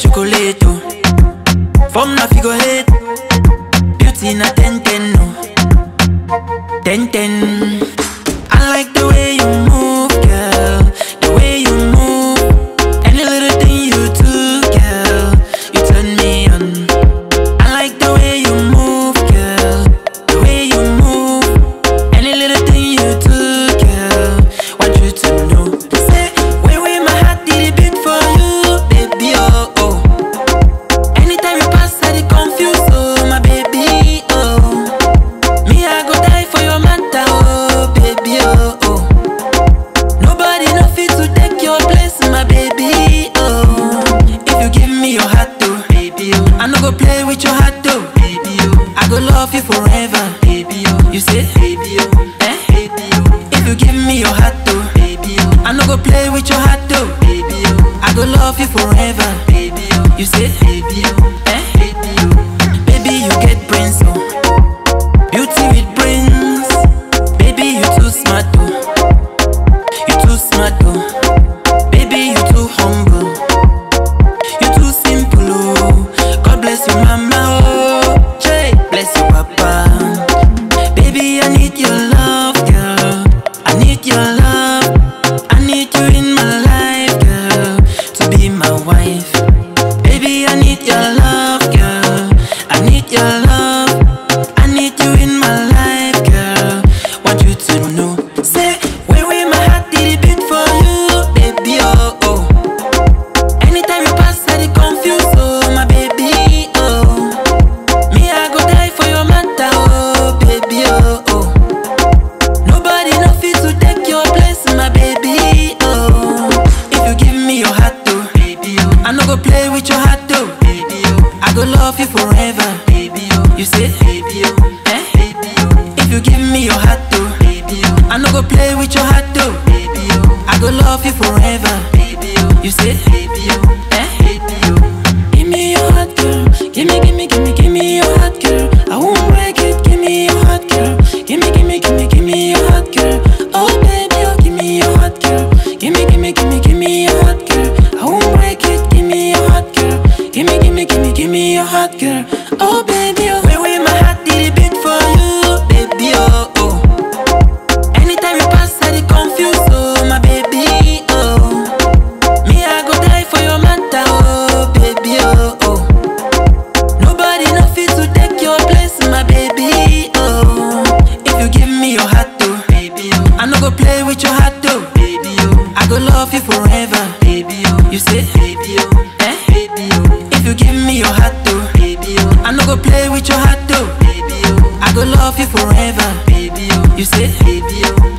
chocolate, oh. From na figure eight, beauty na ten ten, no. Ten ten. I like the way you move, girl. The way you move. Any little thing you do, girl. You turn me on. I like the way you move, girl. The way you move. Any little thing you do, girl. Want you to know. Say, where where my heart did it beat for you, baby, oh oh. Anytime you pass, I dey confused, oh my baby, oh. Me, I go die for your matter, oh baby, oh oh. Nobody no fit to take your place, my baby, oh. If you give me your heart, oh baby, oh. I no go play with your heart, oh baby, oh. I go love you forever, baby, oh. You say, baby, oh, eh, baby, oh. If you give me your heart, oh baby, oh. I no go play with your heart, oh baby, oh. I go love you forever, baby, oh. You say, baby, oh, eh, baby, oh. Baby, you get brains, oh. Beauty with brains, baby you too smart oh, you too smart oh, baby you too humble, you too simple oh. God bless you mama oh, Jay bless you papa. Baby I need your love girl, I need your love, I need you in my life girl, to be my wife. Baby I need your love girl, I need your love. I need you in my life, girl. Want you to know. Say, where where my heart did it beat for you, baby, oh oh. Anytime you pass, I dey confused, oh my baby, oh. Me, I go die for your matter, oh baby, oh oh. Nobody no fit to take your place, my baby, oh. If you give me your heart, oh baby, oh. I no go play with your heart, oh baby, oh. I go love you forever, baby, oh. You say, baby, oh, eh, baby, oh. If you give me your heart, oh baby, oh. I no go play with your heart, oh baby, oh. I go love you forever, baby, oh. You say, baby, oh, eh, baby, oh. Give me your heart, girl. Give me, give me, give me, give me your heart, girl. I won't break it. Give me your heart, girl. Give me, give me, give me, give me your heart, girl. Oh baby, oh, give me your heart, girl. Give me, give me, give me, give me your heart, girl. I won't break it. Give me your heart, girl. Give me, give me, give me, give me your heart, girl. Oh baby, oh, where where my heart did it beat for you, baby, oh oh. Anytime you pass, I dey confused, oh my baby, oh. Me, I go die for your matter, oh baby, oh oh. Nobody no fit to take your place, my baby, oh. If you give me your heart, oh baby, oh. I no go play with your heart, oh baby, oh. I go love you forever, baby, oh. You say, baby, oh, eh, baby, oh. If you give me your heart, oh baby, oh. I no go play with your heart, oh baby, oh. I go love you forever, baby, oh. You say, baby, oh,